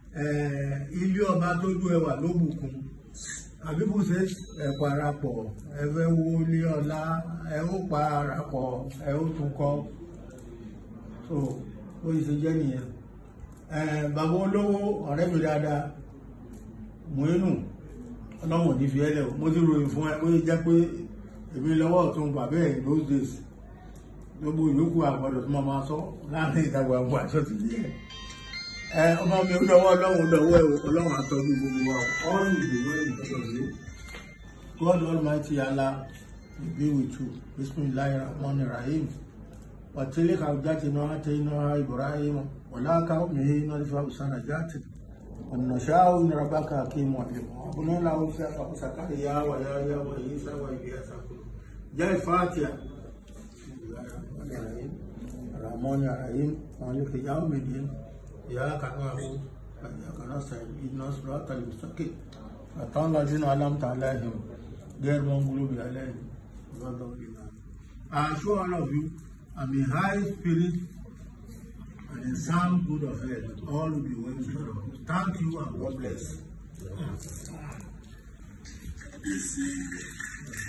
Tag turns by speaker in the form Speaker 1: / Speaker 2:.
Speaker 1: ilé ọba tójú ẹwà ló bùkún àbíbùsẹ ẹ parapọ̀ ẹ fẹ́ wo ilé ọlá ẹ ó parapọ̀ ẹ ó tún kọ́ so ó yìí ṣe jẹ́ nìyẹn bàbá olówó ọ̀rẹ́ mi dáadáa Mùínù ọlọ́wọ̀n ní fi ẹlẹ́ o mo ti ròyìn fún ẹ ó yẹ jẹ́ pé èmi lọ́wọ́ ọ̀tún bàbá ẹ̀ those days gbogbo ìyókù àgbọ̀dọ̀ tó máa máa sọ láàrin ìdàgbà àgbọ̀ àṣọ ti yẹ ẹ ọmọ mi ó dọwọ́ ọlọ́run dọwọ́ ẹ̀ ọlọ́run àtọ́jú gbogbo wa all will be well in front of you God Almighty Allah will be with you bismillahir rahmanir rahim وتلك حجتنا آتيناها إبراهيم ولا قومه نرفع سنجات والنشاء من ربك حكيم عليم وابن له زكريا ويحيى وعيسى وإلياس جاء الفاتحة الرحمن الرحيم مالك يوم الدين إياك نعبد وإياك نستعين اهدنا الصراط المستقيم صراط الذين أنعمت عليهم غير المغضوب عليهم ولا الضالين I assure all of you I'm in high spirit and in sound good of health. All will be well with you. Thank you and God bless.